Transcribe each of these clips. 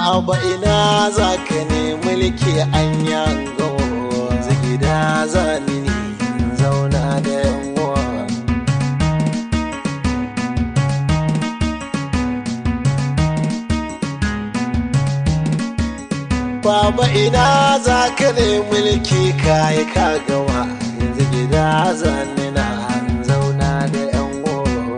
Baba ina za ka ne mulki an yango gida zani ne zauna da yanwa. Baba ina za ka ne mulki kayi ka gama yanzu gida zani na zauna da yanwa.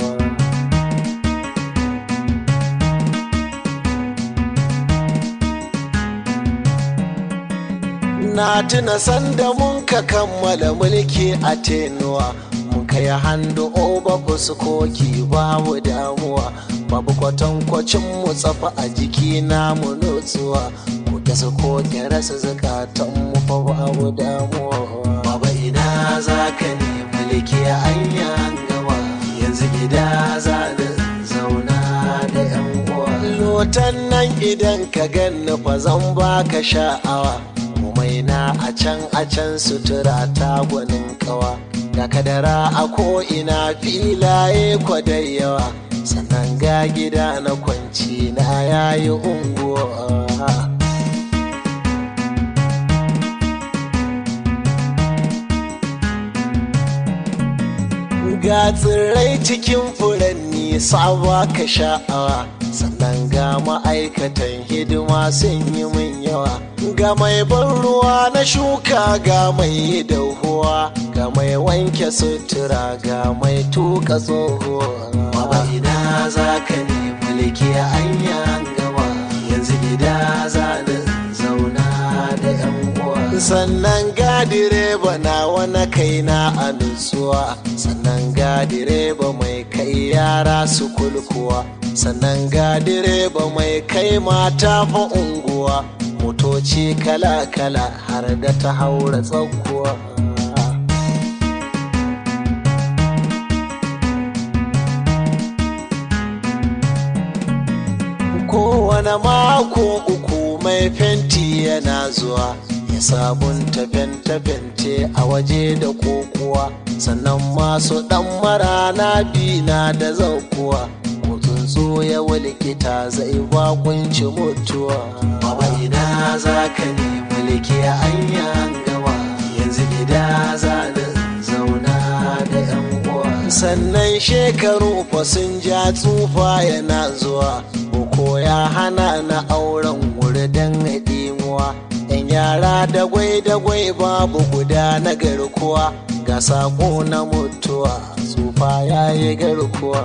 Na tuna sanda mun ka kammala mulki a tenuwa mun kai handu oba fuskoki babu damuwa babu kwatankwacin mu tsafa a jiki na mu nutsuwa ku da su ko rasa zakatan mu fa babu damuwa baba ina za ka ne mulki an gama yanzu gida za da zauna da yan uwa lotan nan idan ka ganni fa zan baka sha'awa mai na a can a can sutura ta gwanin kawa ga kadara a ko'ina filaye kwadai yawa sannan ga gida na kwanci na yayi unguwa ga tsirrai cikin furanni sawa ka sha'awa sannan ga ma'aikatan hidima sun yi min yawa ga mai ban ruwa na shuka ga mai dahuwa ga mai wanke sutura ga mai tuka tsohuwa baba ina za ka ne mulki an gama yanzu gida za da zauna da yan uwa sannan ga direba na wani kaina a nutsuwa sannan ga direba mai kai yara su kulkuwa sannan ga direba mai kai mata fa unguwa motoci kala-kala har da ta haura tsakuwa kowane mako uku mai fenti yana zuwa ya sabunta fente-fente a waje da kokuwa sannan masu dan marana bina da zaukuwa tsuntsu ya likita zai bakunci mutuwa baba ina za ka ne mulki an gama yanzu gida za da zauna da yan uwa sannan shekaru fa sun ja tsufa yana zuwa boko ya hana na auren wuri don ɗimuwa yan yara da gwai-dagwai babu guda na garkuwa ga sako na mutuwa tsufa ya yi garkuwa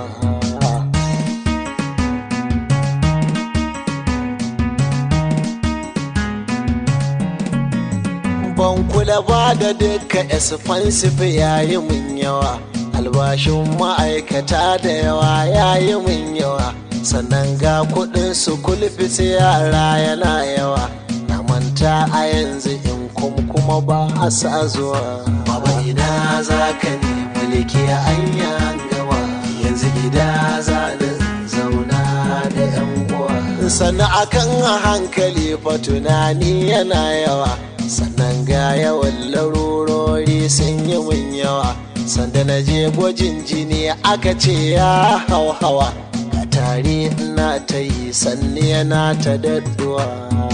ban kula ba da duka expensive yayi mun yawa albashin ma'aikata da yawa yayi mun yawa sannan ga kudin su kulfis yara yana yawa na manta a yanzu in kum kuma ba a sa zuwa baba ina za ka ne mulki an gama yanzu gida za da zauna da yan uwa sannan akan hankali fa tunani yana yawa sannan ga yawan larurori sun yi mun yawa sanda na je gwajin jini aka ce ya hau hawa ga tare ina ta yi sanni yana ta dadduwa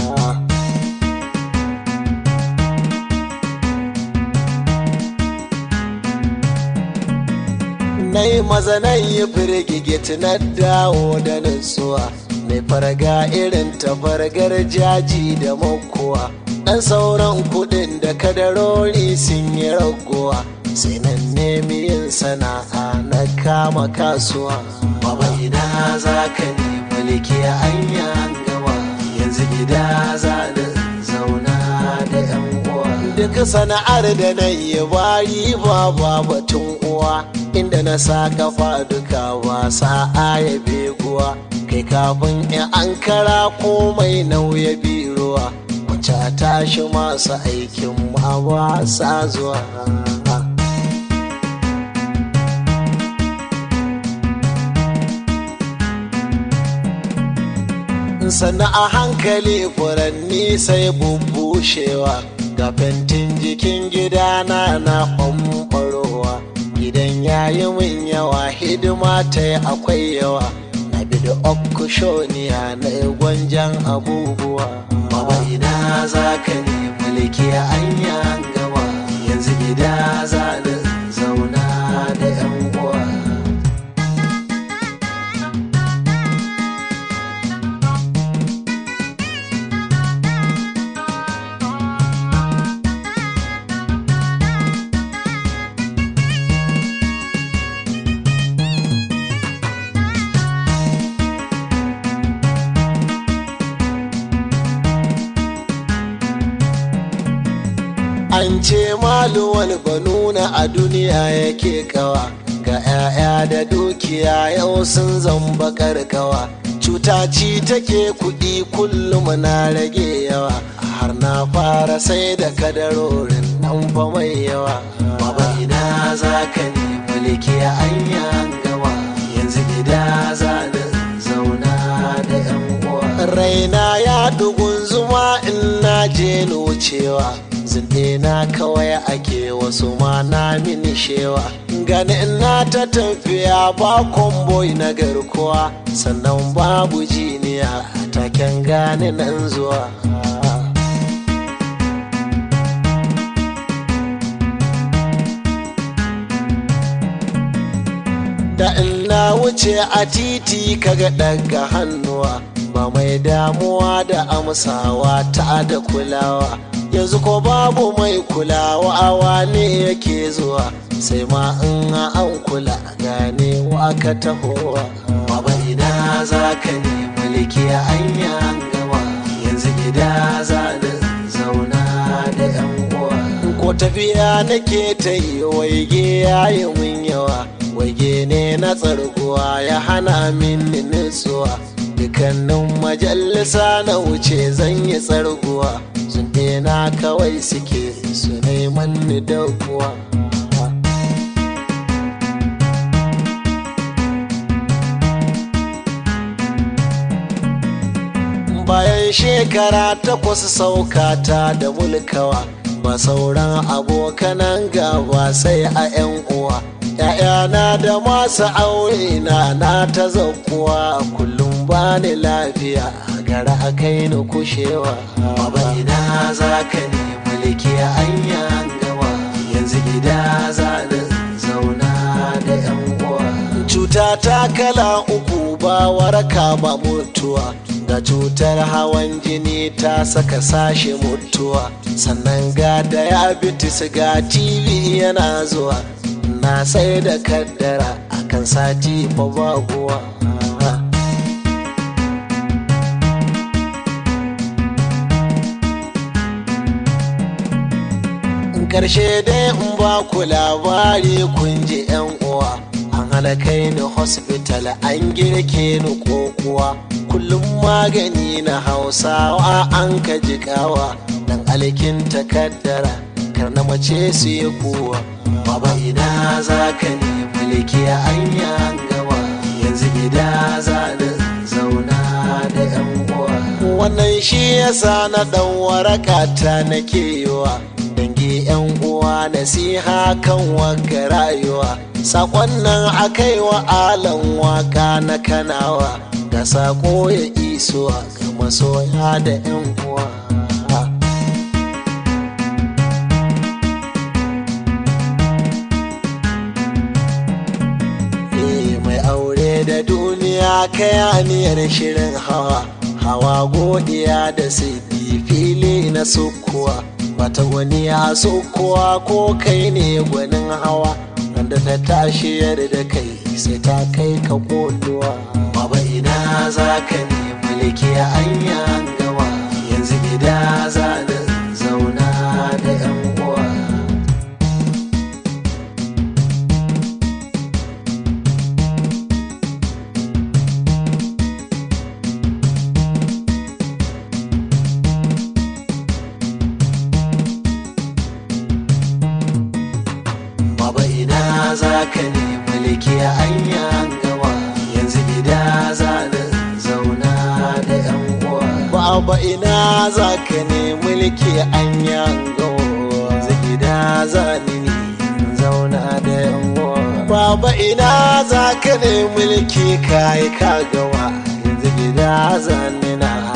na yi maza na yi firgigit na dawo da nutsuwa mai farga irin ta fargar jaji da makowa ɗan sauran kuɗin da kadarori sun yi raguwa sai nan nemi yin sana'a na kama kasuwa baba ina za ka ne mulki an gama yanzu gida za da zauna da yan uwa duk sana'ar da na yi bari ba batun uwa inda na sa kafa duka ba sa'a ya beguwa kai kafin in an kara komai nauya biruwa wacce a tashi masu aikin ma ba sa zuwa sannan a hankali furanni sai bubbushewa ga fentin jikin gidana na ɓamɓarowa gidan yayi min yawa hidima ta yi akwai yawa na bi da okushoniya na gwanjan abubuwa baba ina za ka ne mulki anya gawa yanzu gida za ni zauna da yan uwa an ce maluwal banuna a duniya yake kawa ga 'ya'ya da dukiya yau sun zamba karkawa cuta ci take kuɗi kullum na rage yawa har na fara sai da kadarorin nan fa mai yawa baba ina za ka ne mulki anya gawa yanzu gida za ni zauna da 'yan uwa raina ya dugun zuma in na je wucewa zinde na kawai ake wasu ma na mini shewa gani ina ta tafiya ba komboi na garkuwa sannan babu jiniya taken gani nan zuwa da ina wuce a titi kaga daga hannuwa ba mai damuwa da amsawa ta da kulawa yanzu ko babu mai kulawa awa ne yake zuwa sai ma in an kula gane wa ka tahowa baba ina za ka ne mulki anya gama yanzu gida za da zauna da yan uwa ko tafiya nake ta yi waige yayi mun yawa waige ne na tsarguwa ya hana min nutsuwa dukannin majalisa na wuce zan yi tsarguwa sun na kawai suke su neman ni kuwa. bayan shekara takwas saukata da mulkawa ba sauran abokanan gaba sai a 'yan uwa ‘ya'yana da masu aure na na ta zaukuwa kullum ba ni lafiya gara a kai ni kushewa baba ina za ka ne mulki anya gawa yanzu gida za ni zauna da yan uwa cuta ta kala uku ba waraka ba mutuwa ga cutar hawan jini ta saka sashe mutuwa sannan ga diabetes ga tv yana zuwa na sai da kaddara akan sati fa baguwa karshe dai in ba ku labari kun ji yan uwa an halakai ni hospital an girke ni kokuwa kullum magani na hausawa an ka jikawa dan alkin takaddara kar na mace su yi kuwa baba ina za ka ne mulki anya gawa yanzu gida za da zauna da yan uwa wannan shi yasa na dan waraka ta nake yiwa dangi yan uwa nasiha kan waka rayuwa sakon nan akai wa alan waka na kanawa da sako ya isuwa ga masoya da yan uwa mai aure da duniya kayaniyar shirin hawa hawa godiya da sidi fili na sukuwa bata wani ya sukuwa ko kai ne gwanin hawa da ta tashi da kai sai ta kai ka koduwa baba ina za ka ne mulki anya gawa yanzu gida za da zauna da yan uwa Baba ina za ka ne mulki anya gawa yanzu gida za da zauna da yan uwa. Baba ina za ka ne mulki anya gawa yanzu gida za ni ne zauna da yan uwa. Baba ina za ka ne mulki kai ka gawa gida zanina